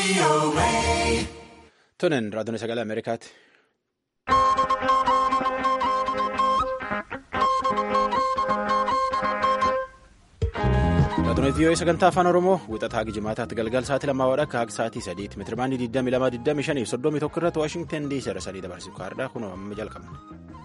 Tonen raadiyoon sagalee Ameerikaati. Raadiyoon vii'oo sagantaa afaan Oromoo wixataa gijimaataatti galgal sa'aatii lamaa wadhakka akka sa'aatii sadiitti meetirabaandii 22 25 fi 31 irratti Waashingtan DC irra sadii dabarsuuf kaardhaa kun amma jalqabna.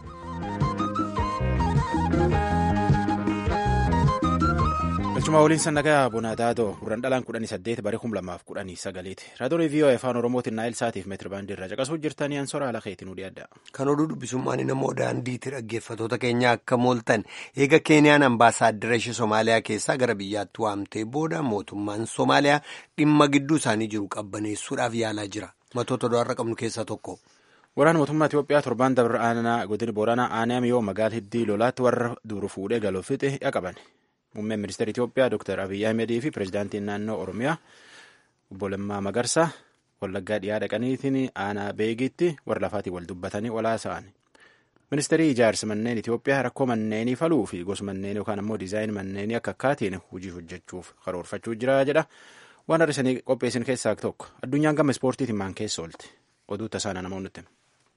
Galchumaa waliin sannagaa Bonaataatoo gurraan dhalaan kudhanii saddeet bara kum lamaaf kudhanii sagaleeti. Raadiyoon vii'oo afaan Oromootiin naayil saatiif meetirabaandii irraa caqasuu jirtanii ansora haala keetiin hudhii adda. Kan oduu dubbisummaan namoo daandiitti dhaggeeffatoota keenya akka mooltan eega Keeniyaan ambaasaaddara ishee Somaaliyaa keessaa gara biyyaatti waamtee booda mootummaan Somaaliyaa dhimma gidduu isaanii jiru qabbaneessuudhaaf yaalaa jira. Matoota odaarra qabnu keessaa tokko. Waraana mootummaa Itoophiyaa torbaan dabre aanaa godina Booranaa aanaa yoo magaala hiddii lolaatti warra duru fuudhee galuuf fixe qaban. Muummeen ministeera Itoophiyaa Dr. Abiyyi Ahmedii fi pireezidaantiin naannoo Oromiyaa obbo Lammaa Magarsaa Wallaggaa dhiyaa dhaqaniitiin aanaa beegitti warra lafaatiin wal dubbatanii olaasa'an. Ministeerri ijaarsa manneen Itoophiyaa rakkoo manneenii faluu fi gosa manneenii yookaan immoo diizaayinii manneenii akka akkaatiin hojii hojjechuuf karoorfachuu jira jedha. Waan har'isanii qopheessin keessaa tokko. Addunyaan gama ispoortiitiin maan keessa oolte. Oduu tasaana namoonni nutti.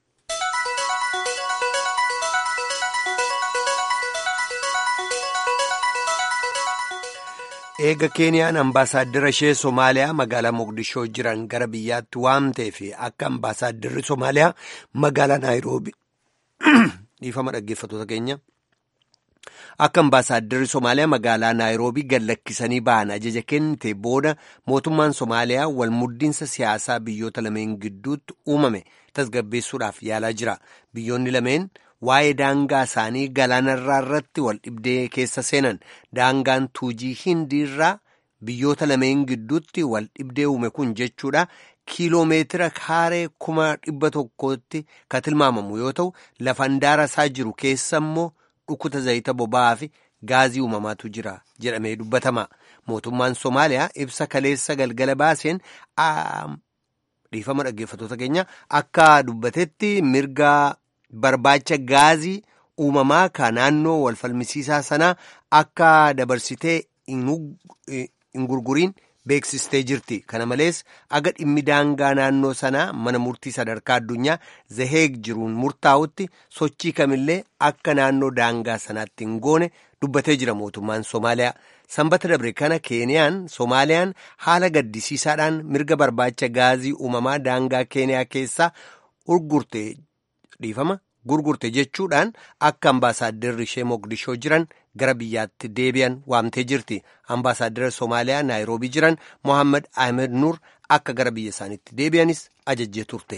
Eega Keeniyaan ambaasaaddara ishee Somaaliyaa magaalaa Mogadishoo jiran gara biyyaatti waamtee fi akka ambaasaadarri Somaaliyaa magaalaa Naayiroobii dhiifama dhaggeeffatoota keenya. Akka ambaasaadarri Somaaliyaa magaalaa Naayiroobii gad lakkisanii ba'an ajaja kennite booda mootummaan Somaaliyaa walmuddiinsa siyaasaa biyyoota lameen gidduutti uumame tasgabbeessuudhaaf yaalaa jira. Biyyoonni lameen waa'ee daangaa isaanii galaanarraa irratti wal dhibdee keessa seenan daangaan tuujii hindiirraa biyyoota lameen gidduutti wal dhibdee uume kun jechuudha. kiiloomeetira kaaree kuma dhibba tokkotti kan tilmaamamu yoo ta'u lafa handaara isaa jiru keessa immoo dhukkuta zayita boba'aa fi gaazii uumamaatu jira jedhamee dubbatama. Mootummaan Somaaliyaa ibsa kaleessa galgala baaseen dhiifama dhaggeeffatoota keenya akka dubbatetti mirga barbaacha gaazii uumamaa ka naannoo wal falmisiisaa sanaa akka dabarsitee hin gurguriin. beeksistee jirti kana malees aga dhimmi daangaa naannoo sanaa mana murtii sadarkaa addunyaa zaheeg jiruun murtaa'utti sochii kamillee akka naannoo daangaa sanaatti hin goone dubbatee jira mootummaan Somaaliyaa. Sanbata dabre kana Keeniyaan Somaaliyaan haala gaddisiisaadhaan mirga barbaacha gaazii uumamaa daangaa Keeniyaa keessaa urgurte dhiifama gurgurte jechuudhaan akka ambaasaadarri ishee Mogadishoo jiran. gara biyyaatti deebi'an waamtee jirti ambaasaaddara Somaaliyaa Naayiroobii jiran Mohaammed Ahmed Nur akka gara biyya isaaniitti deebi'anis ajajjee turte.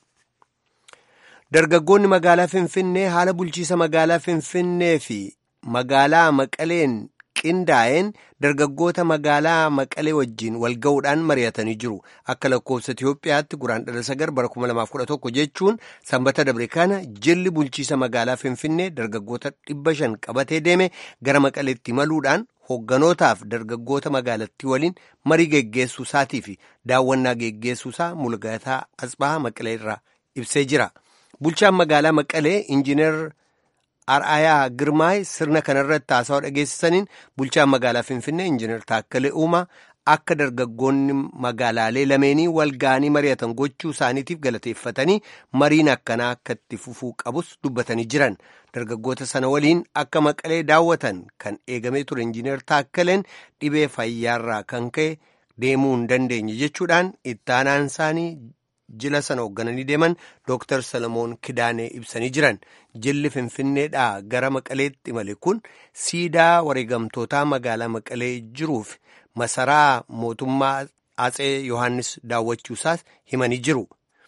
Dargaggoonni magaalaa Finfinnee haala bulchiisa magaalaa Finfinnee fi magaalaa Maqaleen qindaa'een dargaggoota magaalaa Maqalee wajjin wal ga'uudhaan mari'atanii jiru. Akka lakkoofsa Itoophiyaatti guraandhala sagar bara 2011 jechuun sanbata dabre kana jilli bulchiisa magaalaa Finfinnee dargaggoota dhibba shan qabatee deeme gara Maqaleetti imaluudhaan hogganootaaf dargaggoota magaalattii waliin marii geggeessuu isaatii fi daawwannaa geggeessuu isaa mul'ataa asxaa Maqalee irraa ibsee jira. Bulchaan magaalaa Maqalee Injiinar Ar'aayaa Girmaay sirna kanarratti haasawaa dhageessisaniin bulchaan magaalaa Finfinnee Injiinar Taakkalee Uumaa akka dargaggoonni magaalaalee lameenii wal ga'anii mari'atan gochuu isaaniitiif galateeffatanii mariin akkanaa akka itti fufuu qabus dubbatanii jiran. Dargaggoota sana waliin akka maqalee daawwatan kan eegamee ture Injiinar Taakkaleen dhibee fayyaarraa kan ka'e deemuu hin dandeenye jechuudhaan ittaanaan isaanii. jila sana hooggananii deeman Dr. Salamoon Kidaanee ibsanii jiran jilli Finfinneedhaa gara Maqaleetti imale kun siidaa wareegamtootaa magaalaa Maqalee jiruuf masaraa mootummaa Atsee Yohaannis daawwachuusaas himanii jiru.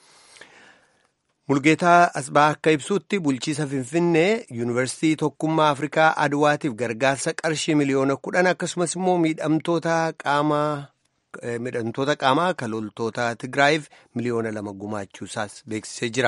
Mulgeetaa Asbaa akka ibsutti bulchiisa Finfinnee Yuunivarsiitii Tokkummaa Afrikaa Adwaatiif gargaarsa qarshii miliyoona kudhan akkasumas immoo miidhamtoota qaamaa. midhamtoota qaamaa kan loltoota Tigraayiif miliyoona lama gumaachuusaas beeksisee jira.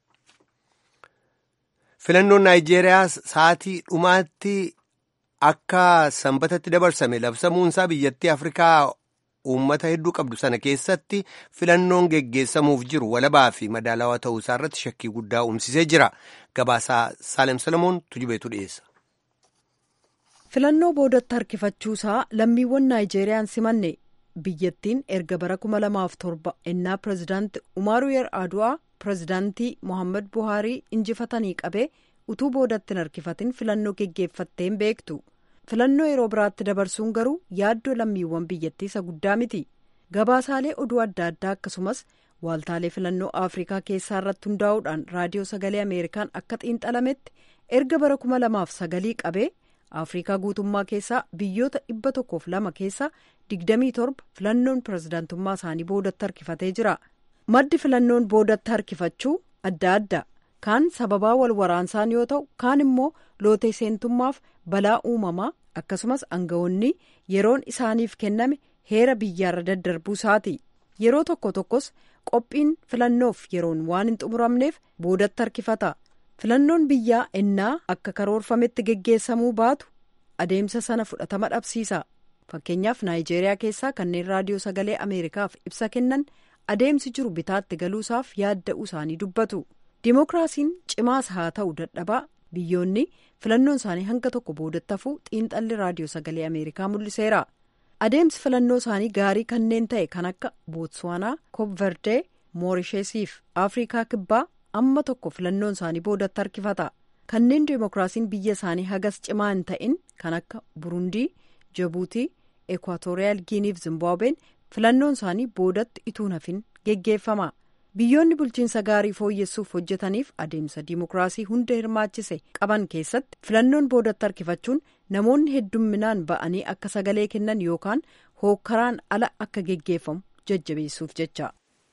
Filannoon Naayijeeriyaa sa'aatii dhumaatti akka sanbatatti dabarsame labsamuunsaa biyyattii Afrikaa uummata hedduu qabdu sana keessatti filannoon geggeessamuuf jiru walabaa fi madaalawaa ta'uusaa irratti shakkii guddaa uumsisee jira. Gabaasaa Saalem Salamoon tujubeetu dhiyeessa. Filannoo boodatti harkifachuusaa lammiiwwan Naayijeeriyaan simanne. biyyattiin erga bara 2007 ennaa pirezidaanti umaaru yer adu'aa pirezidaantii mohaammed buhaarii injifatanii qabee utuu boodatti hin harkifatin filannoo geggeeffatteen beektu filannoo yeroo biraatti dabarsuun garuu yaaddoo lammiiwwan biyyattii isa guddaa miti gabaasaalee oduu adda addaa akkasumas waaltaalee filannoo afrikaa keessaa irratti hundaa'uudhaan raadiyoo sagalee ameerikaan akka xiinxalametti erga bara 2009 qabee afrikaa guutummaa keessaa biyyoota dhibba tokkoof lama keessaa 27 filannoon pirezidaantummaa isaanii boodatti harkifatee jira maddi filannoon boodatti harkifachuu adda adda kaan sababaa wal waraansaan yoo ta'u kaan immoo lootee seentummaaf balaa uumamaa akkasumas aangawoonni yeroon isaaniif kenname heera biyyaarra daddarbuu isaati yeroo tokko tokkos qophiin filannoof yeroon waan hin xumuramneef boodatti harkifata filannoon biyyaa ennaa akka karoorfametti geggeessamuu baatu adeemsa sana fudhatama dhabsiisa fakkeenyaaf naayijeeriyaa keessaa kanneen raadiyoo sagalee ameerikaaf ibsa kennan adeemsi jiru bitaatti galuusaaf yaadda'uu isaanii dubbatu dimookiraasiin cimaas haa ta'u dadhabaa biyyoonni filannoon isaanii hanga tokko boodatti hafuu xiinxalli raadiyoo sagalee ameerikaa mul'iseera adeemsi filannoo isaanii gaarii kanneen ta'e kan akka bootswaanaa koopverdee moorisheesiif afrikaa kibbaa amma tokko filannoon isaanii boodatti harkifata kanneen dimookiraasiin biyya isaanii hagas cimaa hin ta'in kan akka burundii jabuutii ekwaatooriyaal giiniif zimbaabween filannoon isaanii boodatti ituu hafin geggeeffama biyyoonni bulchiinsa gaarii fooyyessuuf hojjetaniif adeemsa dimookiraasii hunda hirmaachise qaban keessatti filannoon boodatti harkifachuun namoonni heddumminaan ba'anii akka sagalee kennan yookaan hookkaraan ala akka geggeeffamu jajjabeessuuf jecha.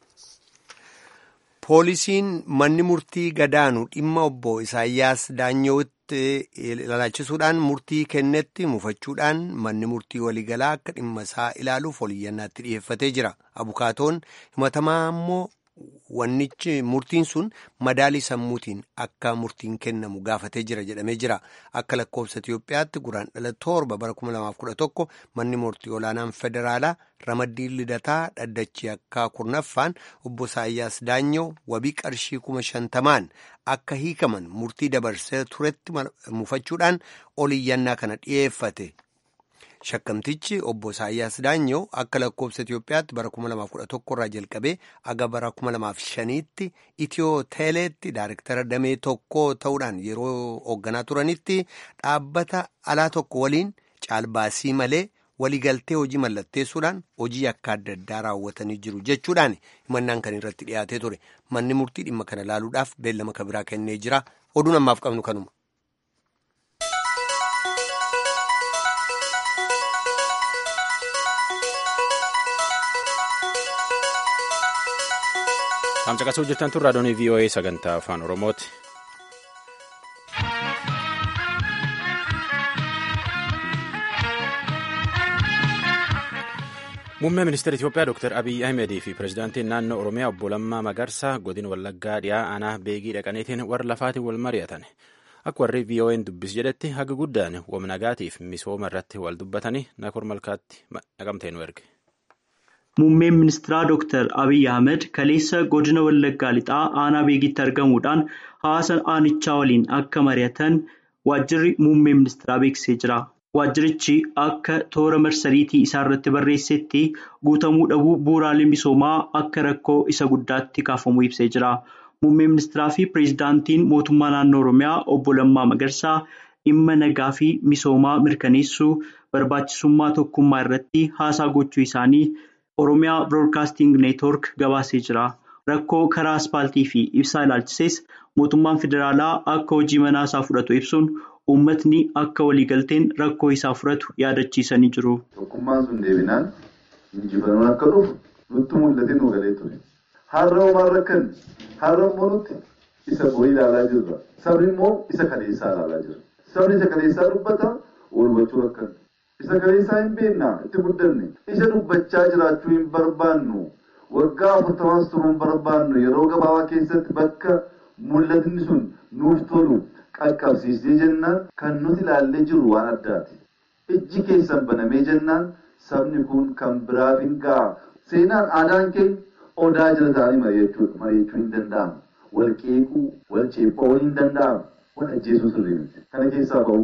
poolisiin manni murtii gadaanu dhimma obbo isaayyaas daanyootti ilaalchisuudhaan murtii kennetti mufachuudhaan manni murtii waliigalaa akka dhimma isaa ilaaluuf oliyyannaatti dhiyeeffatee jira abukaatoon himatamaa immoo wannichi murtiin sun madaalii sammuutiin akka murtiin kennamu gaafatee jira jedhamee jira akka lakkoofsa Itiyoophiyaatti guraan dhala torba bara 2011 manni murtii olaanaan federaalaa ramaddiin lidataa dhaddachii akka kurnaffaan obbo Isaayyaas Daanyoo wabii qarshii kuma shantamaan akka hiikaman murtii dabarsee turetti mufachuudhaan oliyyannaa kana dhiyeeffate. Shakkamtichi obbo Isaayyaas Daanyoo akka lakkoofsa Itiyoophiyaatti bara 2011 irraa jalqabee aga bara 2005tti Itiyoo Teeleetti daayirektara damee tokko ta'uudhaan yeroo hoogganaa turanitti dhaabbata alaa tokko waliin caalbaasii malee waliigaltee hojii mallatteessuudhaan hojii akka adda addaa raawwatanii jiru jechuudhaan himannaan kan irratti dhiyaatee ture manni murtii dhimma kana ilaaluudhaaf beellama kabiraa kennee jira oduun ammaaf qabnu kanuma. Tamcaqasuu hojjetan tun raadiyoon VOA sagantaa afaan Oromooti. Muummee ministeera Itoophiyaa Dr. Abiyyi Ahimedii fi pirezidaantiin naannoo Oromiyaa obbo Lammaa Magarsaa godina Wallaggaa dhiyaa aanaa beegii dhaqaniitiin warra lafaatiin wal mari'atan. Akka warri VOA'n dubbis jedhetti haga guddaan wamnagaatiif misooma irratti wal dubbatanii nakor malkaatti naqamtee nu erge. Muummeen ministeeraa Dr. Abiyyi Ahmed kaleessa godina Wallaggaa lixaa aanaa beegitti argamuudhaan hawaasa aanichaa waliin akka mari'atan waajjirri muummee ministeeraa beeksisee jira. Waajjirichi akka toora marsariitii isaa irratti barreessetti guutamuu dhabuu bu'uuraalee misoomaa akka rakkoo isa guddaatti kaafamuu ibsee jira. Muummeen ministeeraa fi pireezidaantiin mootummaa naannoo Oromiyaa obbo Lammaa Magarsaa dhimma nagaa fi misoomaa mirkaneessuu barbaachisummaa tokkummaa irratti haasaa gochuu isaanii Oromiyaa Biroodkaasting Neetwoork gabaasee jira. Rakkoo karaa aspaaltii fi ibsaa ilaalchises mootummaan federaalaa akka hojii manaa isaa fudhatu ibsuun uummatni akka waliigalteen rakkoo isaa furatu yaadachiisanii jiru. Tokkummaan sun deebinaan injifannoon akka dhufu nutti mul'atee nu galee ture. Har'a homaan rakkan har'a immoo nuti isa bo'ii ilaalaa jirra. Sabni immoo isa kaleessaa ilaalaa jira. Sabni isa kaleessaa dubbata wal hubachuu rakkan. Isa kaleessaa hin beekna itti guddanne. Isa dubbachaa jiraachuu hin barbaannu. Waggaa afurtamaas turuu hin barbaannu. Yeroo gabaabaa keessatti bakka mul'atni sun nuuf tolu. qaqqabsiisee jennaan kan nuti ilaallee jiru waan addaati. Ijji keessan banamee jennaan sabni kun kan biraaf hin ga'a. Seenaan aadaan keenya odaa jala ta'anii mari'achuu hin danda'amu. Wal qeequu, wal ceephoo hin danda'amu. Wal ajjeesuu sirrii miti. Kana keessaa ba'uu qabna.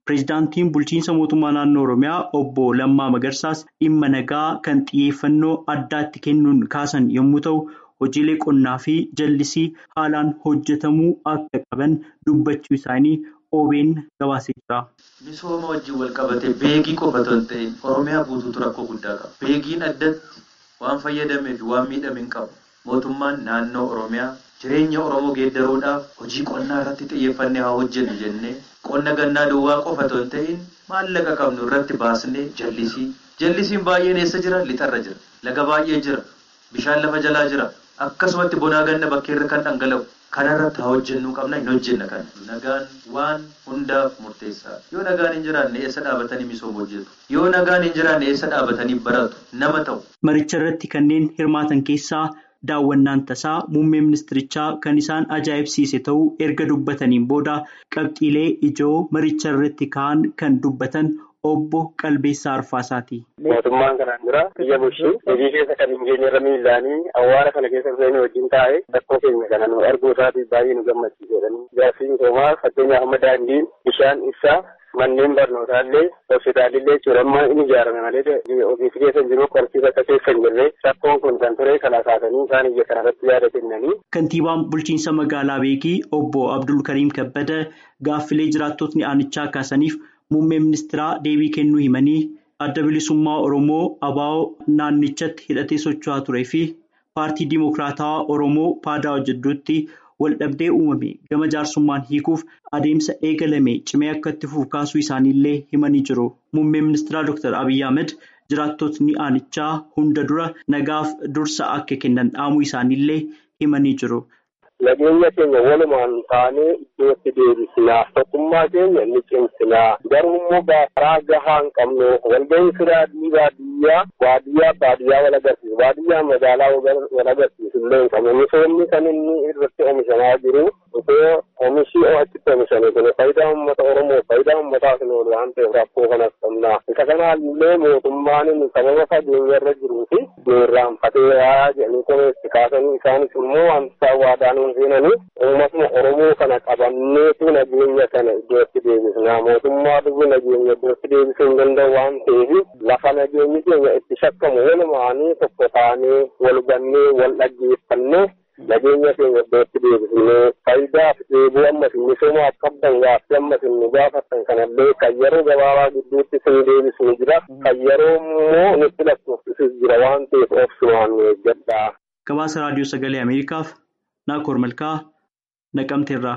Pireezidaantiin bulchiinsa mootummaa naannoo Oromiyaa obbo Lammaa Magarsaas dhimma nagaa kan xiyyeeffannoo addaatti kennuun kaasan yommuu ta'u, hojiilee qonnaa fi jallisii haalaan hojjetamuu akka qaban dubbachuu isaanii OBN gabaasee jira. Misooma wajjin wal qabatee beekii qofa otoo hin ta'in Oromiyaa guutuutu rakkoo guddaa qaba. Beekiin addatti waan fayyadamee fi waan miidhame hin qabu. Mootummaan naannoo Oromiyaa jireenya Oromoo geeddaruudhaaf hojii qonnaa irratti xiyyeeffannee haa hojjennu jennee qonna gannaa duwwaa qofa otoo hin ta'in maallaqa qabnu irratti baasnee jallisii. Jallisiin baay'een eessa jira? Lixarra jira. Laga baay'ee jira. Bishaan lafa jalaa jira. Akkasumatti bonaa ganna bakkeerra kan dhangala'u. Kanarratti haa hojjennuu qabna hin hojjenna kana. Nagaan waan hundaaf murteessaa. Yoo nagaan hin jiraanne eessa dhaabatanii misooma hojjetu? Yoo nagaan hin jiraanne eessa dhaabatanii baratu? Nama ta'u. Maricha irratti kanneen hirmaatan keessaa daawwannaan tasaa muummee ministirichaa kan isaan ajaa'ibsiise ta'uu erga dubbataniin booda qabxiilee ijoo maricha irratti ka'an kan dubbatan obbo Qalbeessaa Arfaasaati. Mootummaan kanaan dura biyya bulchuu hojii keessa kan hin geenye irra miillaanii awwaara kana keessa dhufeenii wajjin taa'ee rakkoo keenya kana nu arguu isaatiif baay'ee nu gammachiise jedhanii. Ijaarsi misoomaa fakkeenyaaf amma daandiin bishaan ibsaa manneen barnootaallee hospitaalillee jechuudha amma inni ijaarame malee ofiisi keessa hin jiru qorsiisa akka keessa hin jirre rakkoon kun kan ture kana kaasanii isaan iyya kanarratti yaada kennanii. Kantiibaan bulchiinsa magaalaa Beekii obbo Abdul Kariim Kabbada gaaffilee jiraattotni aanichaa kaasaniif muummee ministeeraa deebii kennuu himanii adda bilisummaa Oromoo ABO naannichatti hidhatee socho'aa turee fi paartii Dimookiraatawaa Oromoo PADO jidduutti waldhabdee uumame gama jaarsummaan hiikuuf adeemsa eegalame cimee akka itti fufu kaasuu isaaniillee himanii jiru. Muummeen ministeeraa Dr. Abiyyi Ahmed jiraattotni aanichaa hunda dura nagaaf dursa akka kennan dhaamuu isaaniillee himanii jiru. Nageenya keenya walumaan taanee iddootti deebisinaa tokkummaa keenya ni cimsinaa garuu immoo karaa gahaa hin qabnu walga'iinsi daandii baadiyyaa baadiyyaa baadiyyaa wal agarsiisu baadiyyaa magaalaa wal agarsiisu illee hin qabnu misoomni kan inni irratti oomishamaa jiru osoo oomishii achitti oomishame kun faayidaa uummata Oromoo faayidaa uummataaf hin oolu waan ta'eef rakkoo kanas qabna isa kanaallee mootummaan inni sababa fageenya irra jiruu fi irraanfatee jedhanii komeessi kaasanii isaanis immoo wanta waadaan seenanii uummatuma Oromoo kana qabanneetu nageenya kana iddootti deebisna mootummaa dhufu nageenya iddootti deebisuu hin danda'u waan ta'eef lafa nageenyi keenya itti shakkamu walumaanii tokko taanee wal gannee wal dhaggeeffannee nageenya keenya iddootti deebisnee faayidaaf deebuu ammas misoomaaf qabdan gaaffii ammas nu gaafattan kanallee kan yeroo gabaabaa gidduutti sin deebisnu jira kan yeroo immoo nutti lakkoofsisus jira waan ta'eef obsumaan nu eeggadha. Gabaasa raadiyoo sagalee Ameerikaaf Naakoor Malkaa Naqamteerraa.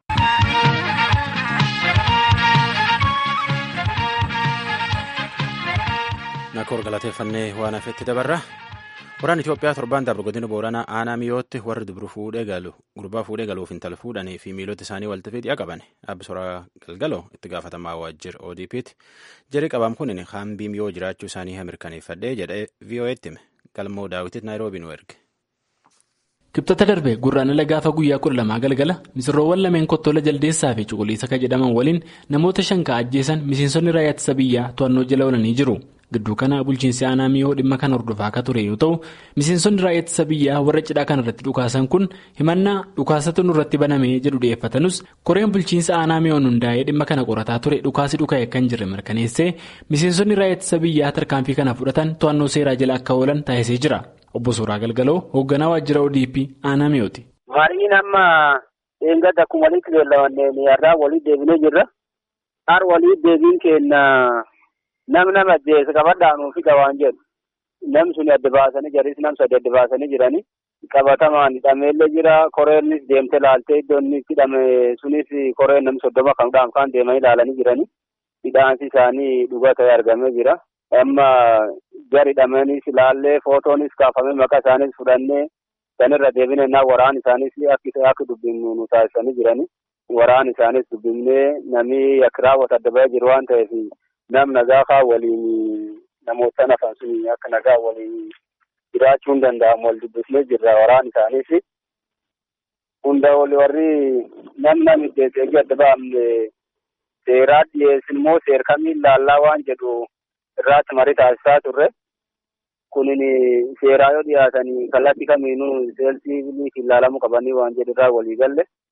Naakoor galateeffannee waan hafetti dabarra. Waraan Itoophiyaa torbaan darbe godina Booranaa aanaa miyootti warri dubru fuudhee galu gurbaa fuudhee galuuf intala fuudhanii fi miilota isaanii walitti fidii qaban Abbisoraa Galgaloo itti gaafatamaa waajjira ODP'ti. Jarri qabaam kun hambii miyoo jiraachuu isaanii mirkaneeffadhee jedhee VOA'tti hime. Galmoo daawwititti Naayiroobii nu erge. Kibxata darbe gurraandhala gaafa guyyaa kudha lamaa galgala misirroowwan lameen kottoola jaldeessaa fi cuquliisa kan jedhaman waliin namoota shan kan ajjeesan miseensonni raayyaa ittisa biyyaa to'annoo jala oolanii jiru. Gidduu kana bulchiinsi aanaa miyoo dhimma kana hordofaa akka ture yoo ta'u miseensonni raayyaa ittisa biyyaa warra cidhaa kana irratti dhukaasan kun himannaa dhukaasatu nurratti banamee jedhu dhiyeeffatanus koreen bulchiinsa aanaa miyoon hundaa'ee dhimma kana qorataa ture dhukaasi dhuka'e kan jirre mirkaneessee miseensonni raayyaa ittisa biyyaa tarkaanfii kana fudhatan to'annoo seeraa jala akka oolan taasisee jira. Obbo Suuraa Galgaloo hoogganaa waajjira ODP aanaa mi'ooti. Mariin amma eeggadda akkuma walitti beellamanneen irraa walitti deebinee jirra. Har walitti deebiin keenya nam nama ajjeese qabadhaanuu fi qabaan jedhu. Nam suni adda baasanii jiris nam sadi adda baasanii jiranii. Qabatamaan hidhameellee jira. Koreenis deemtee laaltee iddoon inni hidhame sunis koreen nam soddoma kan dhaam kan deemanii ilaalanii jiranii. Hidhaansi isaanii dhugaa ta'ee argamee jira. Amma gar hidhamanis ilaallee footoonis kaafamee maqaa isaaniis fudhannee sanirra deebinee naa waraan isaanis akka akka dubbifnu nu taasisanii jiranii. Waraan isaanis dubbifnee namni akka raawwatu adda bahee jiru waan ta'eef nam nagaa waliin namoota nafan sun akka nagaa waliin jiraachuu hin danda'amu wal dubbifnee jirra waraan isaanis. Hunda oli warri nam nam iddeetii adda baafne seeraa dhiyeessin immoo seer kamiin laallaa waan jedhu irraatti marii taasisaa turre. Kunin seeraa yoo dhiyaatanii kallattii kamiinuu seelsii biliitiin ilaalamuu qabanii waan jedhu irraa walii galle.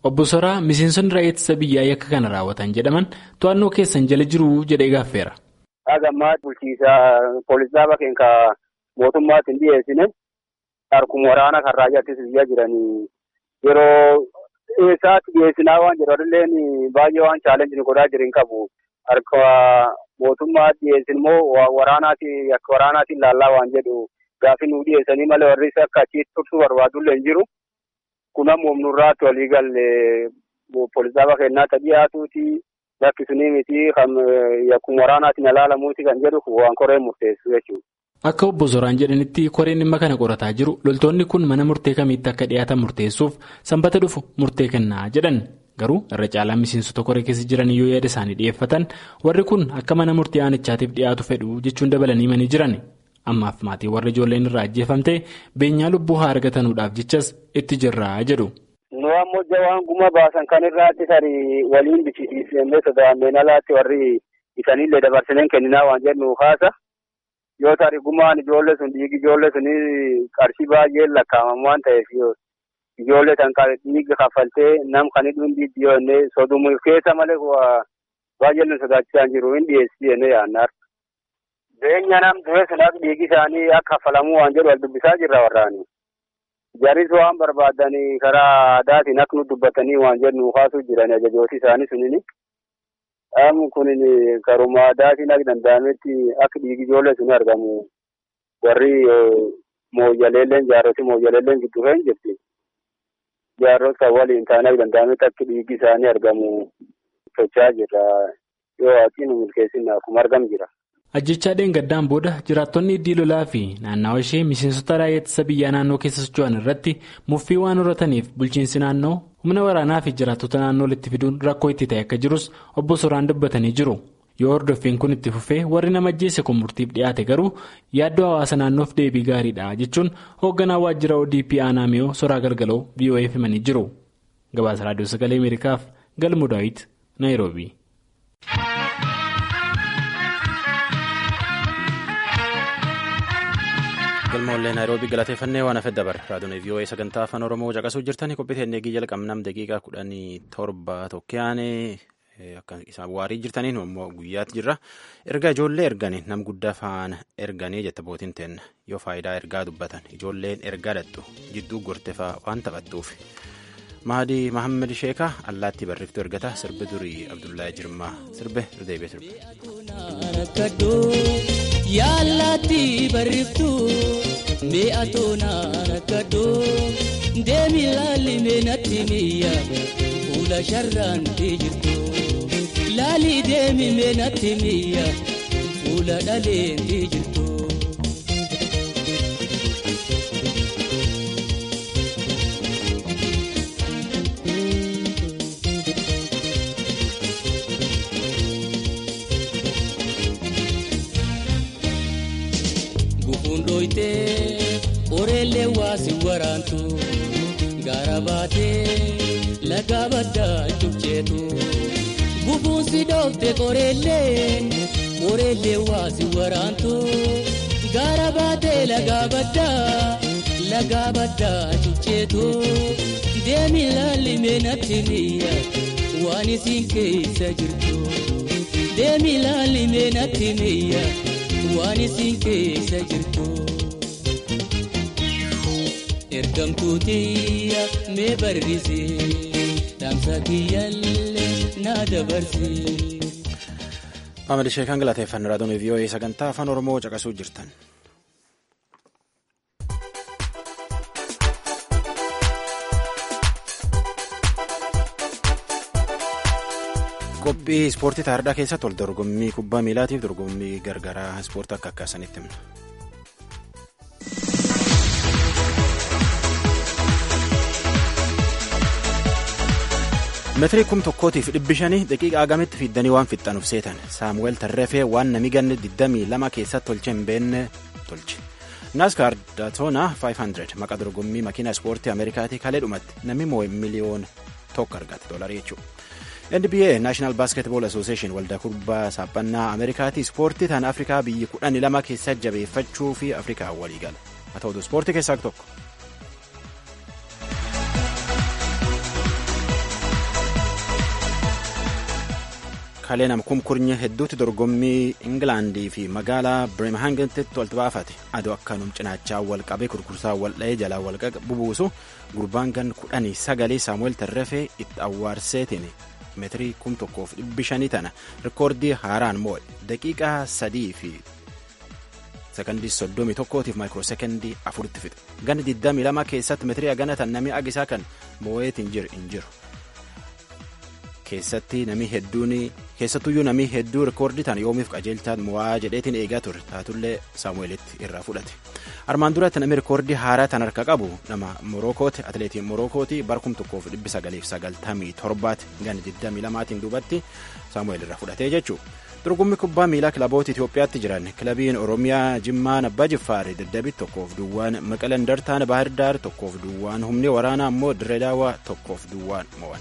Obbo Soraa miseensonni raayyaa ittisa biyyaa yakka kana raawwatan jedhaman to'annoo keessan jala jiru jedhee gaafeera. Dhagammaa bulchiisaa poolisii bakeen ka mootummaatti hin dhiyeessine harkuma waraana kan raayyaa ittisa biyyaa jiranii yeroo eessaatti dhiyeessinaa waan jedhanillee baay'ee waan chaalenjii godhaa jiran qabu. Harka mootummaa dhiyeessin immoo waraanaati akka waraanaatiin laallaa waan jedhu gaafi nu dhiyeessanii malee warri akka achitti tursuu barbaadullee hin jiru. Kun ammoo humnurraatti walii galee poolisii bakkeennaa ta dhiyaatuuti lakkisunii miti kan akkuma waraanaatiin ilaalamuuti kan jedhu waan koreen murteessu jechuudha. Akka obbo Zoraan jedhanitti koreen dhimma kana qorataa jiru loltoonni kun mana murtee kamiitti akka dhiyaatan murteessuuf sanbata dhufu murtee kennaa jedhan. Garuu irra caalaan miseensota koree keessa jiran yoo yaada isaanii dhiyeeffatan warri kun akka mana murtii aanichaatiif dhiyaatu fedhu jechuun dabalanii himanii jiran. Ammaaf maatii warra ijoolleen irraa ajjeefamtee beenyaa lubbuu haa argatanuudhaaf jechas itti jirraa jedhu. Nu ammoo jawaan guma baasan kan irraatti tarii waliin bichisiisnee sodaanneen alaatti warri isaaniillee dabarsineen kenninaa waan jennu haasa. Yoo tarii gumaan ijoollee sun dhiigi ijoollee sunii qarshii baay'ee lakkaa'aman waan ta'eef ijoollee tan dhiiga kaffaltee nam kan hidhuun dhiibbaa yoo inni sodumuuf keessa malee baay'ee nu sodaachisaa jiru hin dhiyeessii jennee yaadnaar. Beenya nam du'e sun akka dhiigi isaanii akka kaffalamuu waan jedhu wal dubbisaa jirra warraani. Jaris waan barbaadanii karaa aadaatiin akka nu dubbatanii waan jedhu kaasuu jiran ajajooti isaanii sunini. Dhaamu kunin karuma aadaatiin akka danda'ametti akka dhiigi ijoollee sun argamu warri mooyyaleelleen jaarroti mooyyaleelleen gidduu hin jirti. Jaarrota waliin ta'anii akka danda'ametti akka dhiigi isaanii argamu tochaa jirra. Yoo waaqiin nu milkeessin akkuma argamu jira. Ajjechaa dheengaddaan booda jiraattonni iddii lolaa fi naannawa ishee miseensota raayyaa ittisa biyyaa naannoo keessa socho'an irratti muffii waan horataniif bulchiinsi naannoo humna waraanaa fi jiraattota naannoo walitti fiduun rakkoo itti ta'e akka jirus obbo Soraan dubbatanii jiru. Yoo hordoffiin kun itti fufee warri nama ajjeesse kun murtiif dhiyaate garuu yaaddoo hawaasa naannoof deebii gaariidha jechuun hoogganaa waajjira ODP aanaa miyoo soraa galgaloo VOA'f himanii jiru. Gabaasa raadiyoo sagalee Ameerikaaf Galmuu Daawit Naayiroobii. galmoollee naayiroobii galateeffannee waan hafe dabar raadiyoon vii'oo'ee sagantaa afaan oromoo caqasuu jirtanii qophii teennee jalqabnam daqiiqaa kudhanii torba tokkoyaanee akka isaan waarii jirtaniin immoo guyyaatti jirra erga ijoollee erganii nam guddaa faana erganii jette bootiin teenna yoo faayidaa ergaa dubbatan ijoolleen ergaa dhattu jidduu gortefaa waan taphattuuf mahadii mahammed sheekaa allaattii barreeftuu ergata sirbi durii abdullahi jirmaa sirbe deebi'ee sirbe. Yaalaatti barreeftuu mi'a toonaa rakkadhoo deemi laalli meenatti miyya fuula sharraan jirtu laalli deemi meenatti miyya fuula dhaleen jirtu. Oreellee waasi waraantu gaara baatee laga baddaa cubceetu bubuusi dhoofte qoreellee oreellee waasi waraantu gaara baatee laga baddaa laga baddaa cubceetu deemi laalli meenatti miyya waan isin keessa jirtu deemi laalli meenatti miyya waan isin keessa jirtu. ergamtuutiya mee barrisee dhaamsa kiyyaallee na dabarsee. Amadi Sheekan galateeffannoo raadiyoo vii'oo'ee sagantaa afaan oromoo caqasuu jirtan. qophii ispoortii taardaa keessatti wal dorgommii kubbaa miilaatiif dorgommii gargaraa ispoortii akka akkaasanitti himna. meetirii kum tokkootiif dhibbi shanii daqiiqaa agamitti fiiddanii waan fixxanuuf seetan saamuweel tarreefee waan nami ganne 22 keessatti tolche hin beenne tolche naaskaar daatoona 500 maqaa dorgommii makiina ispoortii ameerikaatii kalee dhumatti namni moo'e miliyoona tokko argate doolarii jechuudha. NBA National Basketball Association waldaa kubbaa saaphannaa Ameerikaatii ispoortii tan Afrikaa biyyi kudhanii lama keessa jabeeffachuu fi Afrikaa walii gala. Haa ta'utu ispoortii keessaa tokko. kalee nama kumkurnye hedduutti dorgommii Ingilaandii fi magaalaa Birminghamitti walitti baafate aduu akkanum cinaachaa wal qabee kurkursaa wal dha'ee jalaa wal bubuusu gurbaan gan kudhanii sagalee saamu'eel tarrafee itti awwaarseetiin meetirii kum tokkoof dhibbi shanii tana rikoordii haaraan moo'e daqiiqaa sadii fi sekondii soddomii tokkootiif maayikiroo sekondii afuritti fixe ganni digdamii lama keessatti meetirii hagana tan namni agisaa kan moo'eetiin jiru hin jiru. keessatti namni hedduun keessattuyyuu namni hedduu rikoordii tan yoomiif qajeelchaan mo'aa jedheetiin eegaa ture taatullee saamu'eelitti irraa fudhate armaan duratti namni rikoordii haaraa tan harka qabu nama morookooti atileetiin morookooti bara kum tokkoof dhibbi sagaliif sagaltamii torbaati ganni digdamii lamaatiin duubatti saamu'eel irraa fudhatee jechuu dorgommii kubbaa miilaa kilaboota Itoophiyaatti jiran kilabiin Oromiyaa Jimmaan Abbaa Jiffaari daddabiit tokkoof duwwaan Maqaleen Dartaan Bahir Daar tokkoof duwwaan humni waraanaa immoo Dirree Daawwaa tokkoof duwwaan mo'an.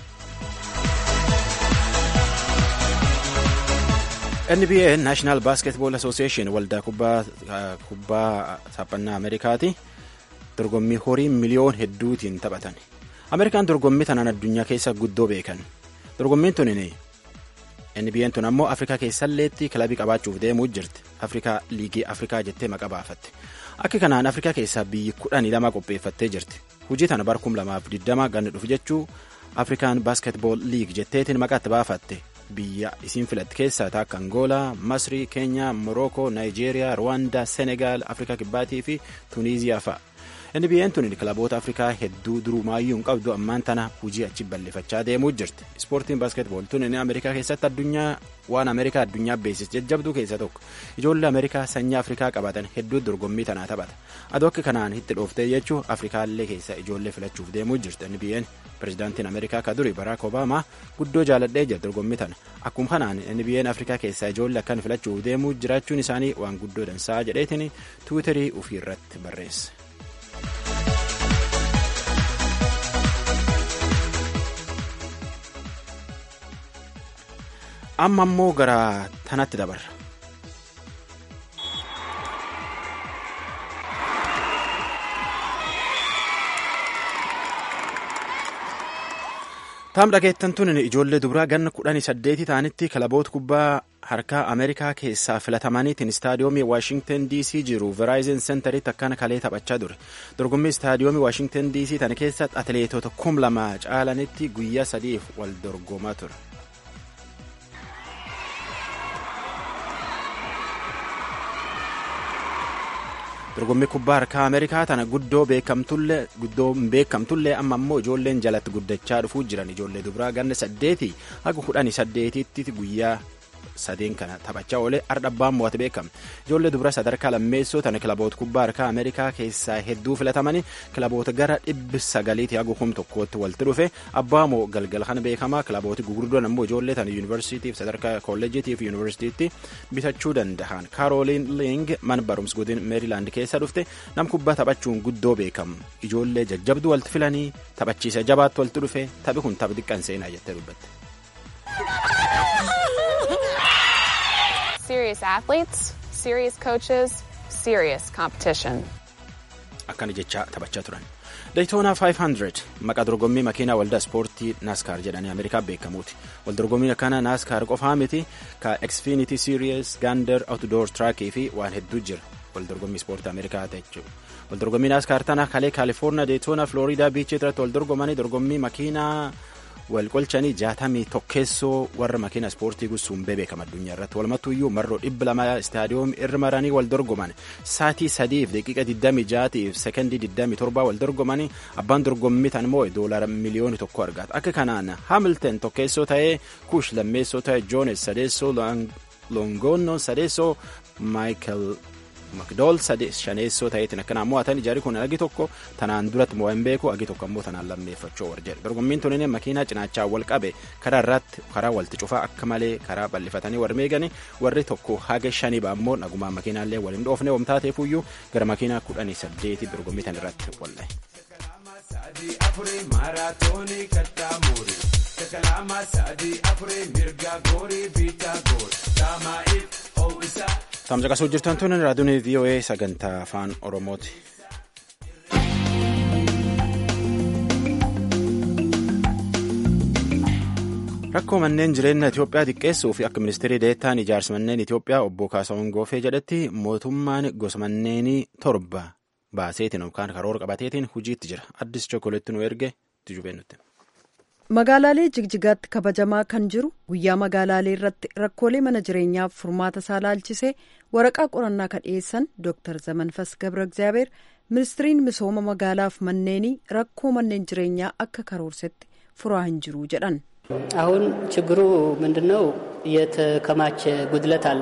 NBA National Basketball Association waldaa kubbaa saaphannaa Ameerikaati dorgommii horii miliyoon hedduutiin taphatan. Ameerikaan dorgommii tanaan addunyaa keessa guddoo beekan. Dorgommiin tun NBA'n tun ammoo Afrikaa keessalleetti kilabii qabaachuuf deemuu jirti. Afrikaa liigii Afrikaa jettee maqaa baafatte. Akka kanaan Afrikaa keessaa biyyi kudhanii lama qopheeffattee jirti. Hujii tana bara kum lamaaf digdama ganna dhufu jechuu Afrikaan Basketball League jetteetiin maqaatti baafatte. biyya isiin filatte keessaa akka angoolaa masrii keenyaa morookoo naayijeeriyaa ruwaandaa senegaal afrikaa kibbaatii fi tuuniiziyaa fa'a nbn tun kilaboota afrikaa hedduu durumaayyuu hin qabdu ammaan tana hujii achi bal'ifachaa deemuu jirti ispoortiin baaskeetbool tun ameerikaa keessatti addunyaa waan ameerikaa addunyaa beesis jajjabduu keessa tokko ijoollee ameerikaa sanyii afrikaa qabaatan hedduu dorgommii tanaa taphata adoo akka kanaan itti dhooftee jechuu afrikaallee keessa ijoollee filachuuf deemuu jirti nbn pirezidaantiin ameerikaa ka duri baraak obaamaa guddoo jaaladhee jira dorgommii tana akkuma kanaan nbn afrikaa keessaa ijoollee akkan filachuuf deemuu jiraachuun isaanii waan guddoo dansaa jedheetiin tiwiitarii ofii irratti barreesse. amma ammoo gara tanatti dabarra. taam dhageettan tun ijoollee dubaraa ganna kudhanii saddeetii ta'anitti kilaboota kubbaa harkaa ameerikaa keessaa filatamaniitiin istaadiyoomii waashingtan dc jiru veraayizen sentaritti akkana kalee taphachaa ture dorgommii istaadiyoomii waashingtan dc tana keessatti atileetota kum lama caalanitti guyyaa sadiif wal dorgomaa ture. dorgommii kubbaa harkaa ameerikaa tana guddoo beekamtullee guddoo hin beekamtullee amma ammoo ijoolleen jalatti guddachaa dhufuu jiran ijoollee dubaraa ganna saddeetii haga kudhanii saddeetitti guyyaa sadeen kana taphachaa oolee ardhabbaan mo'ate beekama ijoollee dubara sadarkaa lammeessoo tana kilaboota kubbaa harkaa ameerikaa keessaa hedduu filatamanii kilaboota gara dhibbi sagaliitii haga kum tokkootti walitti dhufe abbaa moo galgala kana beekamaa kilabooti gugurdoon ammoo ijoollee tana yuunivarsiitiif sadarkaa kolleejiitiif yuunivarsiitiitti bitachuu danda'an kaarooliin ling mana barumsa godin meerilaand keessa dhufte nam kubbaa taphachuun guddoo beekamu ijoollee jajjabduu walitti filanii taphachiisa jabaatti walitti dhufe taphi kun tapha xiqqaan seenaa jettee dubbatte. Serious athletes, serious coaches, serious competition. Akkana jecha taphachaa turan. Daytoona 500 maqaa dorgommii makiinaa waldaa ispoortii naaskaar jedhanii Ameerikaa beekamuuti. Wal dorgommiin akkana naaskaar qofaa miti ka Xfinity Series, Gander Outdoor Trackii fi waan hedduu jira. Wal dorgommii ispoortii Ameerikaa jechuudha. Wal dorgommii naaskaar tana kalee Kaalifoorniyaa Daytoona Floriidaa biichii irratti wal dorgomanii dorgommii makiinaa wal qolchanii jaatamii tokkeessoo warra makiina ispoortii gussuun beekama addunyaa irratti walumattuyyuu marroo dhibba lama istaadiyoomii irra maranii wal dorgoman saatii sadiif daqiiqa digdamii jaatiif sekondii digdamii torbaa wal dorgomanii abbaan dorgommii tan immoo doolara miliyooni tokko argata akka kanaan haamilten tokkeessoo ta'ee kuush lammeessoo ta'ee joones sadeessoo longoonno sadeessoo maayikel makdool shaneessoo ta'eetiin akkanaan mo'atan ijaarri kun agi tokko tanaan duratti mo'an beeku agi tokko ammoo tanaan lammeeffachuu war jedhe dorgommiin tunin makiinaa cinaachaa wal qabe karaa irratti karaa walti cufaa akka malee karaa bal'ifatanii war meegani warri tokko haga shanii ammoo nagumaan makiinaallee wal hin dhoofne wamtaateefuyyuu gara makiinaa kudhanii saddeeti dorgommii tan irratti wallahe. Tamsaqasuu jirtan tun raadiyoon VOA sagantaa afaan Oromooti. rakkoo manneen jireenya Itoophiyaa xiqqeessuu fi akka ministeerri deettaan ijaarsa manneen Itoophiyaa obbo Kaasahuun Goofee jedhetti mootummaan gosa manneenii torba baaseetiin yookaan karoora qabateetiin hojiitti jira addis chokkoleetti nu erge tijubeennutti. Magaalaalee Jigjigaatti kabajamaa kan jiru guyyaa magaalaalee irratti rakkoolee mana jireenyaaf furmaata isaa laalchisee waraqaa qorannaa kan dhiyeessan Dr. Zamanfas Gabra Egzaabeer ministiriin misooma magaalaaf manneenii rakkoo manneen jireenyaa akka karoorsetti furaa hin jiru jedhan. አሁን ችግሩ ምንድን ነው? የተከማቸ ጉድለት አለ።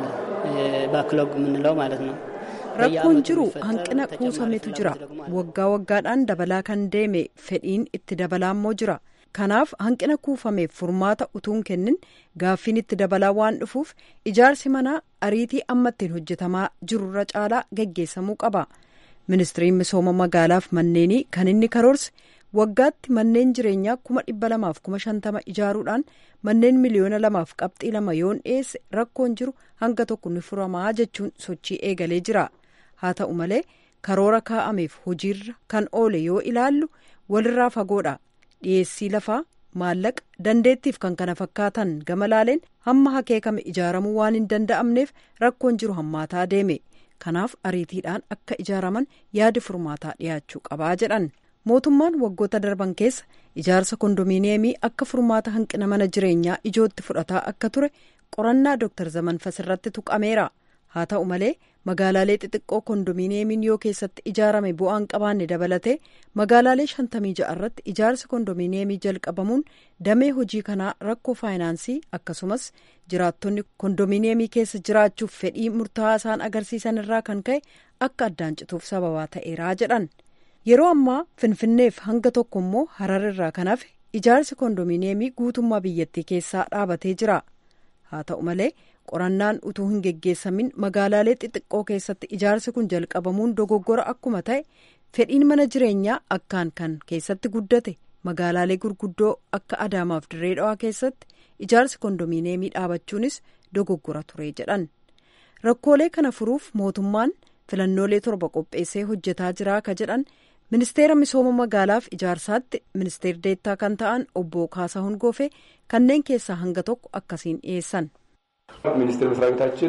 ባክሎግ የምንለው ማለት ነው። rakkoon jiru hanqina kuusametu jira waggaa waggaadhaan dabalaa kan deeme fedhiin itti dabalaa immoo jira kanaaf hanqina kuufameef furmaata utuun kennin gaaffiin itti dabalaa waan dhufuuf ijaarsi manaa ariitii amma ittiin hojjetamaa jirurra caalaa geggeessamuu qaba ministiriin misooma magaalaaf manneenii kan inni karoorse waggaatti manneen jireenyaa kuma dhibba lamaaf kuma shantama ijaaruudhaan manneen miliyoona lamaaf qabxii lama yoon dhiyeesse rakkoon jiru hanga tokko ni furamaa jechuun sochii eegalee jira haa ta'u malee karoora kaa'ameef hojiirra kan oole yoo ilaallu walirraa fagoodha dhiyeessii lafaa maallaqa dandeettiif kan kana fakkaatan gama laaleen hamma hakeekame ijaaramuu waan hin danda'amneef rakkoon jiru hammaataa deeme kanaaf ariitiidhaan akka ijaaraman yaadi furmaataa dhiyaachuu qabaa jedhan. mootummaan waggoota darban keessa ijaarsa kondominiyeemii akka furmaata hanqina mana jireenyaa ijootti fudhataa akka ture qorannaa dooktar zamanfas irratti tuqameera haa ta'u malee magaalaalee xixiqqoo kondominiyeemiin yoo keessatti ijaarame bu'aan qabaanne dabalatee magaalaalee shantamii ja'a irratti ijaarsi kondominiyeemii jalqabamuun damee hojii kanaa rakkoo faayinaansii akkasumas jiraattonni kondominiyeemii keessa jiraachuuf fedhii murtaa'aa isaan agarsiisan irraa kan ka'e akka addaan cituuf sababaa ta'eeraa jedhan. yeroo ammaa finfinneef hanga tokko immoo harar irraa kan hafe ijaarsi kondominiyeemii guutummaa biyyattii keessaa dhaabatee jira haa ta'u malee qorannaan utuu hin geggeessamin magaalaalee xixiqqoo keessatti ijaarsi kun jalqabamuun dogoggora akkuma ta'e fedhiin mana jireenyaa akkaan kan keessatti guddate magaalaalee gurguddoo akka adaamaaf dirree dhawaa keessatti ijaarsi kondominiyeemii dhaabachuunis dogoggora ture jedhan rakkoolee kana furuuf mootummaan filannoolee torba qopheessee hojjetaa jira ka jedhan ministeera misooma magaalaaf ijaarsaatti ministeer deettaa kan ta'an obbo Kaasahuun Goofee kanneen keessaa hanga tokko akkasiin dhiyeessan. ሚኒስቴር መስሪያ ቤታችን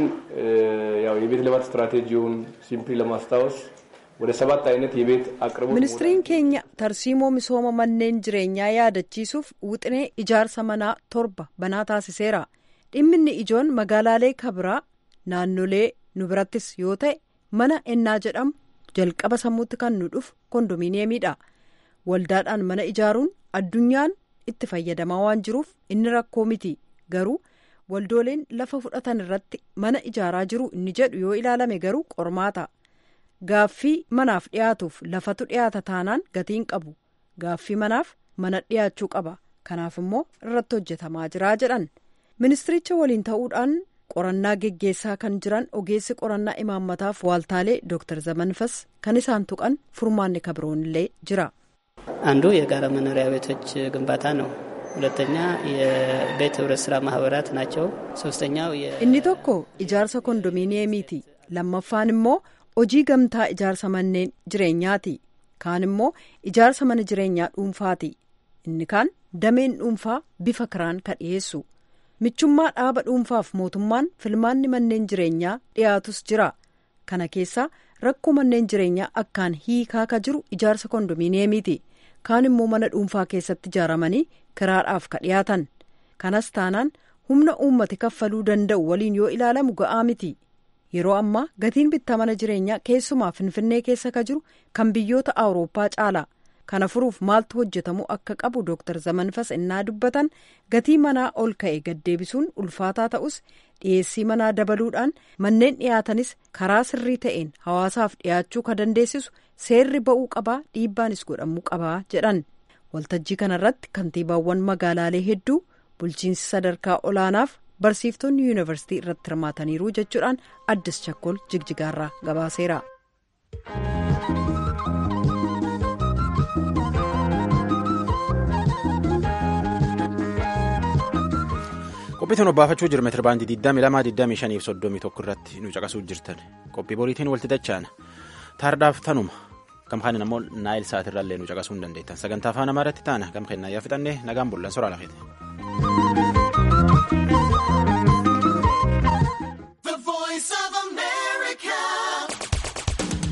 ያው የቤት ልማት ስትራቴጂውን ሲምፕሊ ለማስታወስ ወደ ሰባት አይነት የቤት አቅርቦት ministiriin keenya tarsiimoo misooma manneen jireenyaa yaadachiisuuf wixinee ijaarsa manaa torba banaa taasiseera dhimminni ijoon magaalaalee kabiraa naannolee nu birattis yoo ta'e mana ennaa jedhamu jalqaba sammuutti kan nu dhufu kondominiyeemiidha waldaadhaan mana ijaaruun addunyaan itti fayyadamaa waan jiruuf inni rakkoo miti garuu waldooleen lafa fudhatan irratti mana ijaaraa jiru inni jedhu yoo ilaalame garuu qormaata gaaffii manaaf dhiyaatuuf lafatu dhiyaata taanaan gatiin qabu gaaffii manaaf mana dhiyaachuu qaba kanaaf immoo irratti hojjetamaa jiraa jedhan ministiricha waliin ta'uudhaan qorannaa geggeessaa kan jiran ogeessi qorannaa imaammataaf waaltaalee dooktar zamanfas kan isaan tuqan furmaanni kabroonillee jira. አንዱ የጋራ መኖሪያ ቤቶች ግንባታ ነው። ሁለተኛ የቤት ህብረት ስራ ማህበራት ናቸው። ሶስተኛው inni tokko ijaarsa kondominiyeemiiti lammaffaan immoo hojii gamtaa ijaarsa manneen jireenyaati kaan immoo ijaarsa mana jireenyaa dhuunfaati inni kaan dameen dhuunfaa bifa kiraan ka dhiyeessu michummaa dhaaba dhuunfaaf mootummaan filmaanni manneen jireenyaa dhiyaatus jira kana keessaa rakkoo manneen jireenyaa akkaan hiikaa ka jiru ijaarsa kondominiyeemiiti kaan immoo mana dhuunfaa keessatti ijaaramanii kiraadhaaf ka dhiyaatan kanas taanaan humna uummati kaffaluu danda'u waliin yoo ilaalamu ga'aa miti yeroo ammaa gatiin bittaa mana jireenyaa keessumaa finfinnee keessa ka jiru kan biyyoota awurooppaa caala kana furuuf maaltu hojjetamu akka qabu dooktar zamanfas innaa dubbatan gatii manaa ol ka'e gaddeebisuun ulfaataa ta'us dhiyeessii manaa dabaluudhaan manneen dhiyaatanis karaa sirrii ta'een hawaasaaf dhiyaachuu ka dandeessisu seerri ba'uu qabaa dhiibbaanis godhamuu qabaa jedhan waltajjii kanarratti kantiibaawwan magaalaalee hedduu bulchiinsi sadarkaa olaanaaf barsiiftonni yuunivarsiitii irratti hirmaataniiru jechuudhaan addis chakkol jigjigaarraa gabaaseera. qophii tun obbaafachuu jirma tirbaandii 22 25 31 irratti nu caqasuu jirtan qophii boriitiin walitti dachaana taardhaaf tanuma gam kaaniin ammoo naayil sa'aatirraallee nu caqasuu hin dandeettan sagantaa afaan amaaraatti taana gam kennaa yaa fixannee nagaan bullan soraa lafeete. ጀመረ።